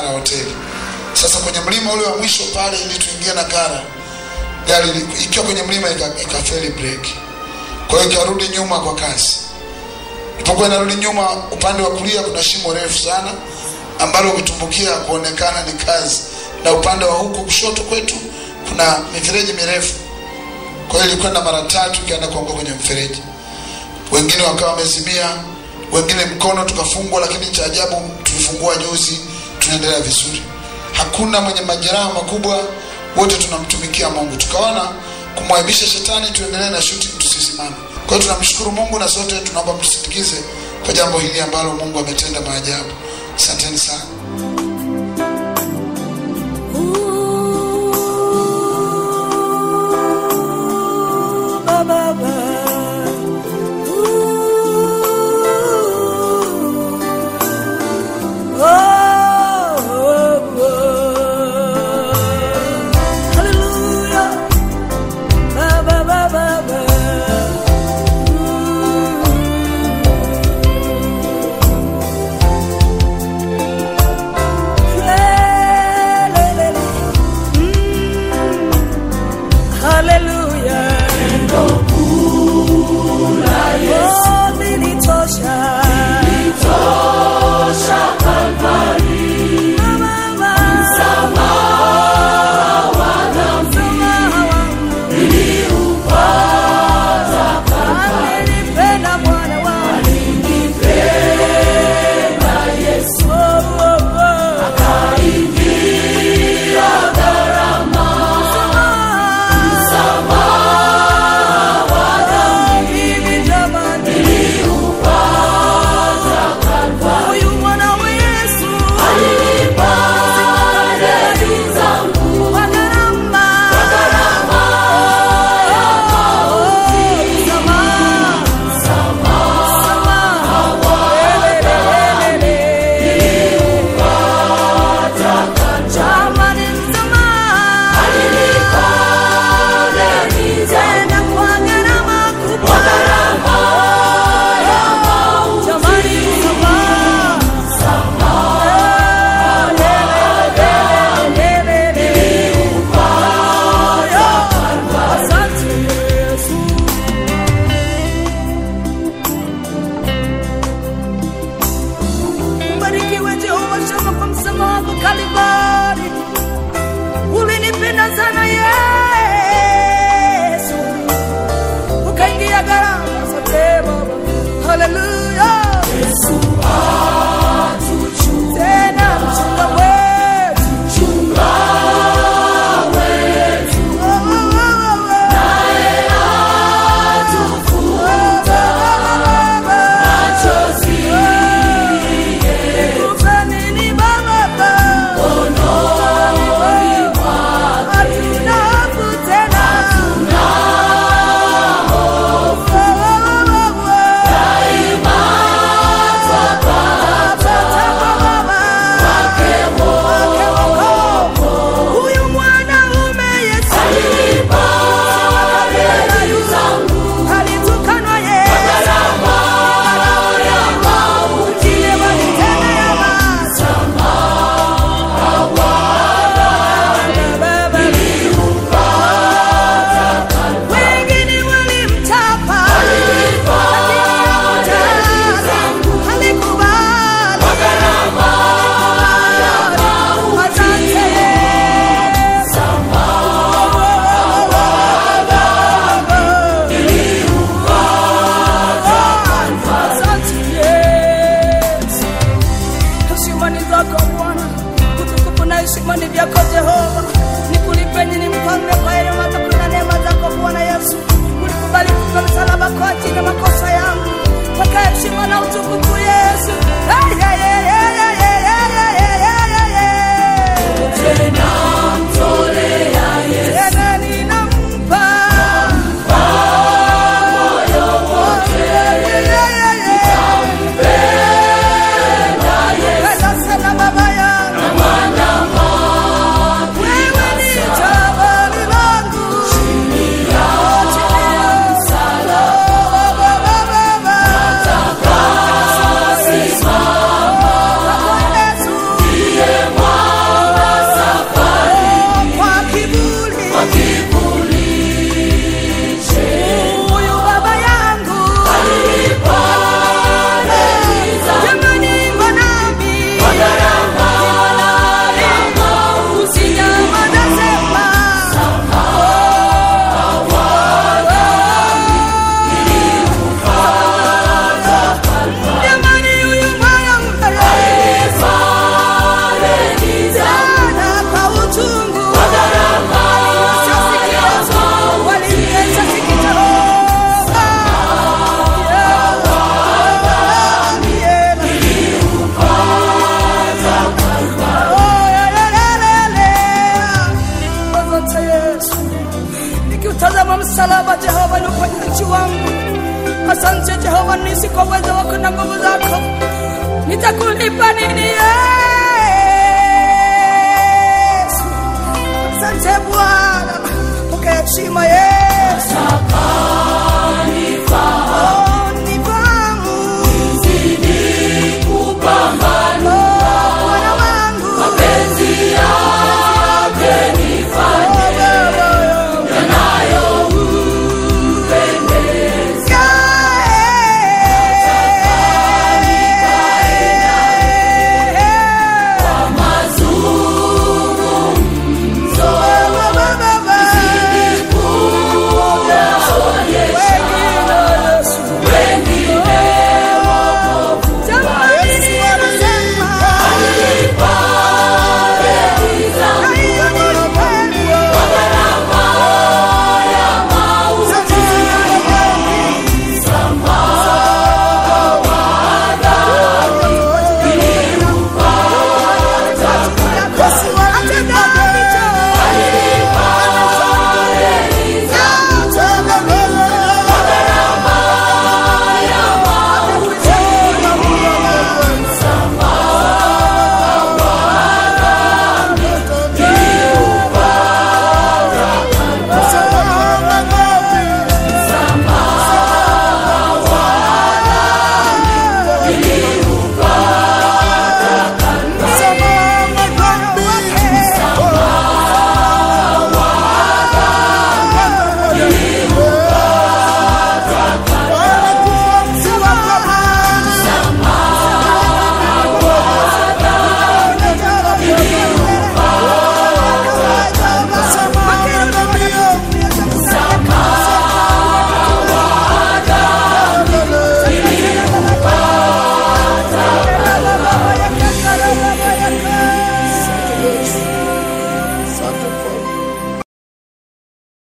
Ngara hoteli. Sasa kwenye mlima ule wa mwisho pale, ili tuingie na Ngara, gari li- ikiwa kwenye mlima ika- ikafeli breki, kwa hiyo ikarudi nyuma kwa kasi. Ilipokuwa inarudi nyuma, upande wa kulia kuna shimo refu sana ambalo ukitumbukia kuonekana ni kazi, na upande wa huku kushoto kwetu kuna mifereji mirefu. Kwa hiyo ilikwenda mara tatu ikaenda kuanguka kwenye mfereji wengine wakawa wamezimia, wengine mkono tukafungwa, lakini cha ajabu tulifungua juzi, tunaendelea vizuri, hakuna mwenye majeraha makubwa, wote tunamtumikia Mungu. Tukaona kumwaibisha shetani, tuendelee na shooting, tusisimame. Kwa hiyo tunamshukuru Mungu na sote tunaomba mtusindikize kwa jambo hili ambalo Mungu ametenda maajabu. Asanteni sana. Hallelujah. Oh, nilitosha. Mama, msamaha wangu. Alinipenda Bwana wangu. Oh, oh, oh. Msamaha. Mimi jamani. Huyu mwana wa Yesu. Kwa gharama. Msamaha. Jamani, msamaha. Tena kwa gharama kubwa. Jamani, msamaha. Asante Yesu. Ubarikiwe Jehova Shama kwa msamaha wako Kalvari. Ulinipenda sana Yesu, ukaingia gharama zote Baba. Haleluya. Yesu tena mchunga wetu. Oh, oh, oh, oh. Nikupe nini Baba? Hatuna hofu tena. Oh, oh, oh, oh. Tapata kwa Baba. Wake wokovu. Huyu mwanaume Yesu. Alitukanwa Yesu. Ndiye walitendea maasi. Baba. Wengine walimtapa. Alikubali. Asante Yesu. Asante Yesu. Heshima ni zako Bwana, utukufu na heshima ni vyako Jehova. Nikulipe nini mfalme kwa yale matendo na neema zako Bwana Yesu. Ulikubali kufa msalaba kwa ajili ya makosa yangu, paka heshima na utukufu Yesu. Ay, ay, ay, ay, ay, ay, ay, ay, ay, ay, ay. Tena ninampa Ay, ay, ay, ay. Penda sana baba yangu. Wewe ni jabali langu. Chini ya msalaba, baba, baba. msalaba Jehova ni uponyaji wangu. Asante Jehova, nisi kwa uwezo wako na nguvu zako, nitakulipa nini? Yeah.